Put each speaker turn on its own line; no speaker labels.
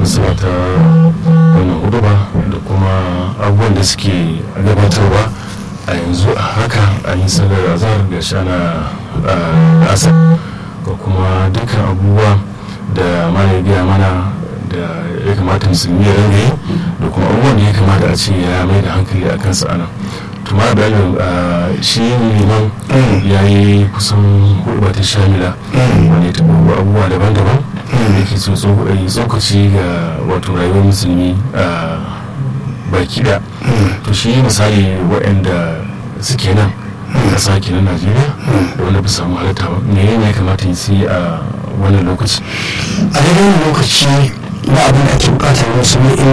suna ta wannan huduba da kuma abubuwan da suke gabatarwa a yanzu a haka a yi sanar azhar ga shana asar ga kuma dukkan abubuwa da mana ya gaya mana da ya kamata musulmi ya ringa yi da kuma abubuwan da ya kamata a ce ya mai da hankali a kansa ana tuma da shi liman ya yi kusan hudu ta shamila wanda ya taɓa abubuwa daban-daban da ke tsokaci ga wato rayuwar musulmi a baki da to shi misali waɗanda suke nan ƙasa ke na najeriya da wanda ba samu halatta ba me ya kamata yi sai a wannan lokaci
a daidai lokaci ba abin da ake bukatar musulmi